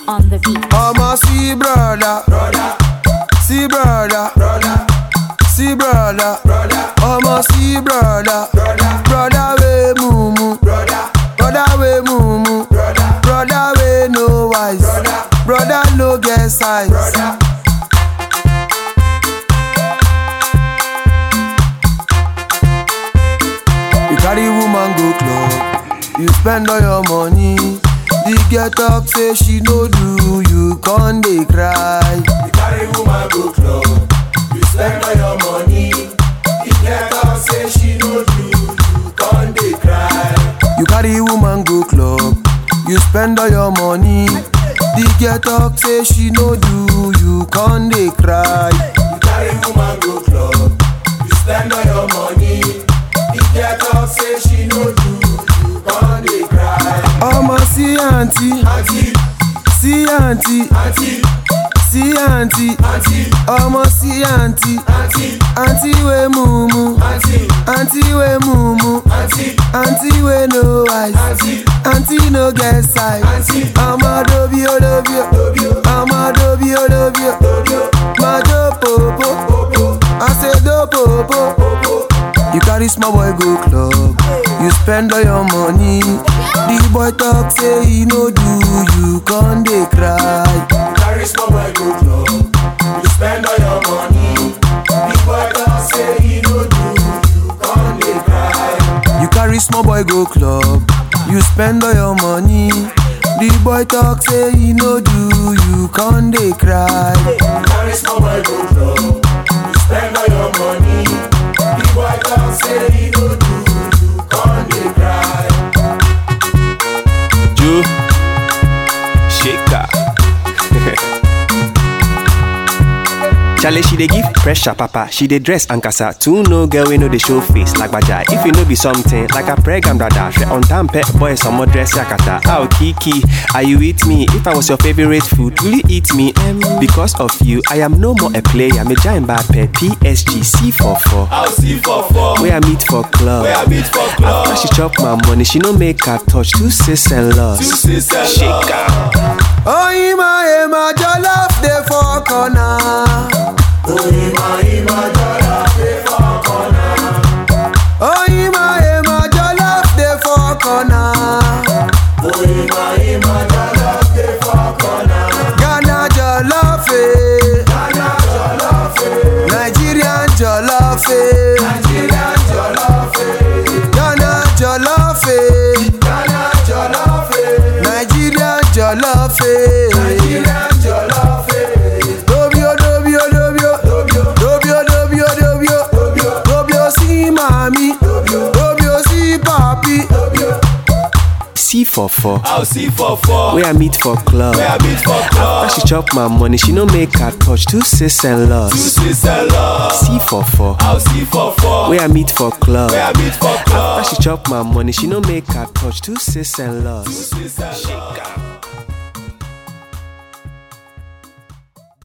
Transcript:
on the beat. I'ma see brother, brother, see brother, brother, see brother, brother. I'ma see brother, brother, brother we mumu, brother, brother we mumu, brother, brother we no wise, brother, brother no get size, brother. You carry woman go club, you spend all your money. The girl talk say she no do, you con dey cry. You carry woman go club, you spend all your money. The girl talk say she no do, you con dey cry. You carry woman go club, you spend all your money. The girl talk say she no do, you con dey cry. You carry woman go club, you spend all your money. The girl talk say she no do, you con dey cry. Ọmọ sí àǹtí, Auntie, sí àǹtí, auntie, sí àǹtí, auntie, ọmọ sí àǹtí, auntie, àǹtí wey mumu, auntie, àǹtí wey mumu, auntie, àǹtí wey no wise, auntie, àǹtí no get size. auntie. Ọmọ dobi o dobi o, Dobio, ọmọ dobi o dobi o, dobio, máa jó pòpò, popo, àṣedó pòpò. popo. You carry small boy go club, you spend all your money. The boy talk say he no do, you con dey cry. You carry small boy go club, you spend all your money. The boy talk say he no do, you con dey cry. You carry small boy go club, you spend all your money. The boy talk say he no do, you con dey cry. You carry small boy go club, you spend all your money. The boy talk say he no do, you con dey cry. Ju Shaker. Charlie, she dey give pressure, papa. She dey dress and casa. Two no girl we know the show face like baja. If you know be something like a pregnant brother, she on time pet boy some more dress yakata. Oh Kiki, are you with me? If I was your favorite food, will you eat me? Um, because of you, I am no more a player. Me giant Mbappe, PSG, C44. I'll see for four. Where I meet for club. Where I meet for club. After she chop my money, she no make her touch two sis and loss. Two sis and Shaker. Oh, Ima, Ima, jollof dey for corner. Ima, ima, dollar, pay for corner. Oh, Ima, Ima, jollof dey for corner. Ima, ima, dollar, pay for corner. Ghana jollof, eh. Ghana jollof, eh. Nigerian jollof, eh. Nigerian jollof, eh. Ghana jollof, eh. Ghana jollof, eh. Nigerian jollof, eh. Nigerian jollof, eh. Dobio, dobio, dobio. Dobio, Dobio, dobio, dobio. dobio, Dobio si mami. Dobio. Dobio si papi. dobio. C44. I'll see for four. Where I meet for club. Where I meet for club. After she chop my money, she no make her touch two sis and Two loss. sis and love. C44. I'll see for four. Where I meet for club. Where I meet for club. After she chop my money, she no make her touch two sis and loss. Sis and love.